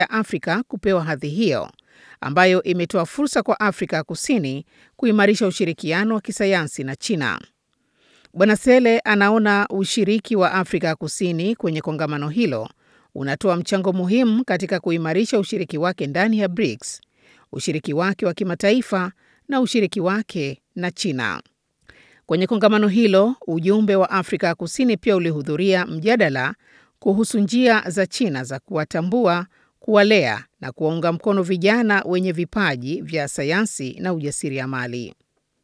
ya Afrika kupewa hadhi hiyo ambayo imetoa fursa kwa Afrika ya Kusini kuimarisha ushirikiano wa kisayansi na China. Bwana Sele anaona ushiriki wa Afrika ya Kusini kwenye kongamano hilo unatoa mchango muhimu katika kuimarisha ushiriki wake ndani ya BRICS, ushiriki wake wa kimataifa na ushiriki wake na China. Kwenye kongamano hilo, ujumbe wa Afrika ya Kusini pia ulihudhuria mjadala kuhusu njia za China za kuwatambua, kuwalea na kuwaunga mkono vijana wenye vipaji vya sayansi na ujasiriamali.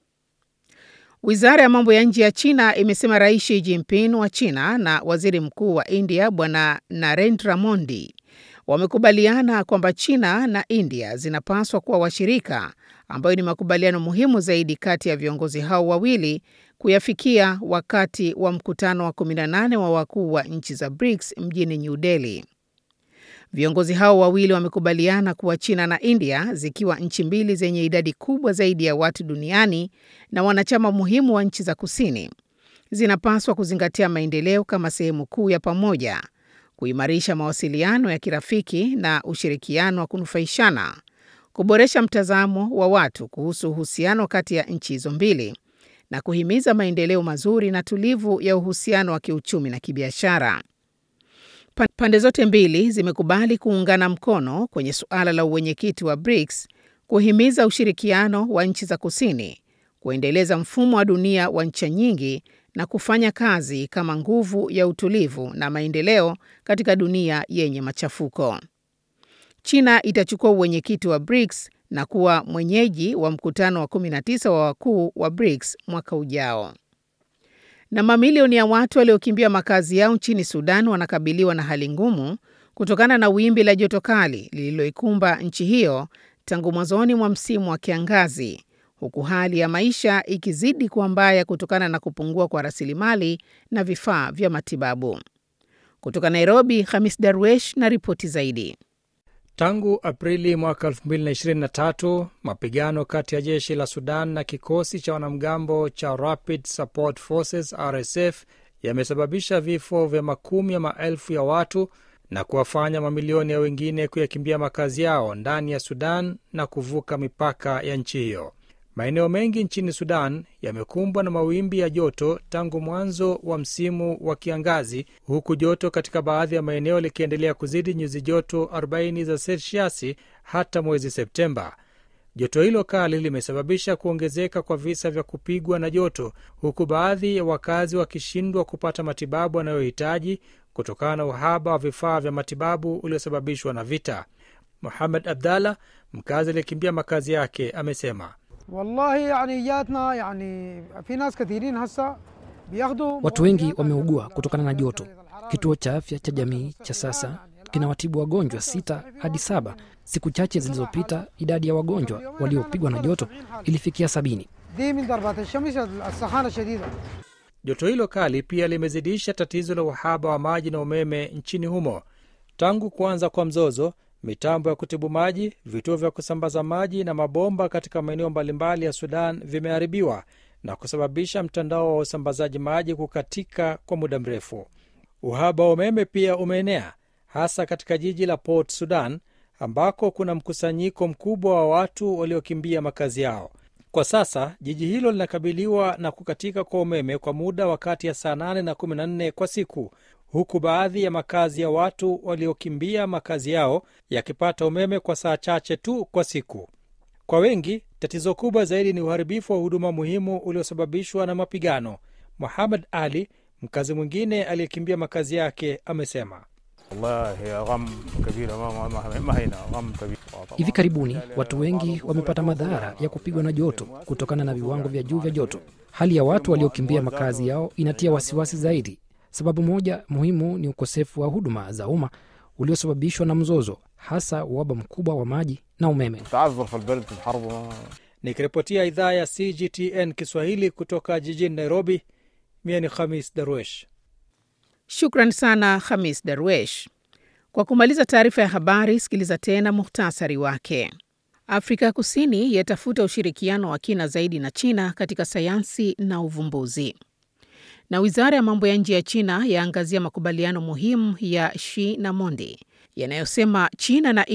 Wizara ya mambo ya nje ya China imesema Rais Xi Jinping wa China na Waziri Mkuu wa India Bwana Narendra Modi wamekubaliana kwamba China na India zinapaswa kuwa washirika, ambayo ni makubaliano muhimu zaidi kati ya viongozi hao wawili kuyafikia wakati wa mkutano wa 18 wa wakuu wa nchi za BRICS mjini New Delhi. Viongozi hao wawili wamekubaliana kuwa China na India zikiwa nchi mbili zenye idadi kubwa zaidi ya watu duniani na wanachama muhimu wa nchi za kusini, zinapaswa kuzingatia maendeleo kama sehemu kuu ya pamoja, kuimarisha mawasiliano ya kirafiki na ushirikiano wa kunufaishana, kuboresha mtazamo wa watu kuhusu uhusiano kati ya nchi hizo mbili na kuhimiza maendeleo mazuri na tulivu ya uhusiano wa kiuchumi na kibiashara. Pande zote mbili zimekubali kuungana mkono kwenye suala la uwenyekiti wa BRICS, kuhimiza ushirikiano wa nchi za kusini, kuendeleza mfumo wa dunia wa ncha nyingi na kufanya kazi kama nguvu ya utulivu na maendeleo katika dunia yenye machafuko. China itachukua uwenyekiti wa BRICS na kuwa mwenyeji wa mkutano wa 19 wa wakuu wa BRICS mwaka ujao. Na mamilioni ya watu waliokimbia makazi yao nchini Sudan wanakabiliwa na hali ngumu kutokana na wimbi la joto kali lililoikumba nchi hiyo tangu mwanzoni mwa msimu wa kiangazi, huku hali ya maisha ikizidi kuwa mbaya kutokana na kupungua kwa rasilimali na vifaa vya matibabu. Kutoka Nairobi, Hamis Darwesh na ripoti zaidi. Tangu Aprili mwaka 2023 mapigano kati ya jeshi la Sudan na kikosi cha wanamgambo cha Rapid Support Forces RSF yamesababisha vifo vya makumi ya maelfu ya watu na kuwafanya mamilioni ya wengine kuyakimbia makazi yao ndani ya Sudan na kuvuka mipaka ya nchi hiyo. Maeneo mengi nchini Sudan yamekumbwa na mawimbi ya joto tangu mwanzo wa msimu wa kiangazi, huku joto katika baadhi ya maeneo likiendelea kuzidi nyuzi joto 40 za selsiasi hata mwezi Septemba. Joto hilo kali limesababisha kuongezeka kwa visa vya kupigwa na joto, huku baadhi ya wakazi wakishindwa kupata matibabu wanayohitaji kutokana na uhaba wa vifaa vya matibabu uliosababishwa na vita. Muhamed Abdallah, mkazi aliyekimbia makazi yake, amesema Wallahi, yani jatna, yani, fi nas kathirin hasa biyakhdu Watu wengi wameugua kutokana na joto. Kituo cha afya cha jamii cha sasa kinawatibu wagonjwa sita hadi saba. Siku chache zilizopita idadi ya wagonjwa waliopigwa na joto ilifikia sabini. di min darbat alshams alsakhana shadida Joto hilo kali pia limezidisha tatizo la uhaba wa maji na umeme nchini humo. Tangu kuanza kwa mzozo, mitambo ya kutibu maji, vituo vya kusambaza maji na mabomba katika maeneo mbalimbali ya Sudan vimeharibiwa na kusababisha mtandao wa usambazaji maji kukatika kwa muda mrefu. Uhaba wa umeme pia umeenea hasa katika jiji la Port Sudan ambako kuna mkusanyiko mkubwa wa watu waliokimbia makazi yao. Kwa sasa jiji hilo linakabiliwa na kukatika kwa umeme kwa muda wa kati ya saa 8 na 14 kwa siku, huku baadhi ya makazi ya watu waliokimbia makazi yao yakipata umeme kwa saa chache tu kwa siku. Kwa wengi, tatizo kubwa zaidi ni uharibifu wa huduma muhimu uliosababishwa na mapigano. Muhammad Ali, mkazi mwingine aliyekimbia makazi yake, amesema Hivi karibuni watu wengi wamepata madhara ya kupigwa na joto kutokana na viwango vya juu vya joto. Hali ya watu waliokimbia makazi yao inatia wasiwasi zaidi. Sababu moja muhimu ni ukosefu wa huduma za umma uliosababishwa na mzozo, hasa uhaba mkubwa wa maji na umeme. Nikiripotia idhaa ya CGTN Kiswahili kutoka jijini Nairobi, mie ni Khamis Darwesh. Shukran sana Hamis Darwesh. Kwa kumaliza taarifa ya habari, sikiliza tena muhtasari wake. Afrika ya Kusini yatafuta ushirikiano wa kina zaidi na China katika sayansi na uvumbuzi. Na wizara ya mambo ya nje ya China yaangazia makubaliano muhimu ya Xi na Modi yanayosema China na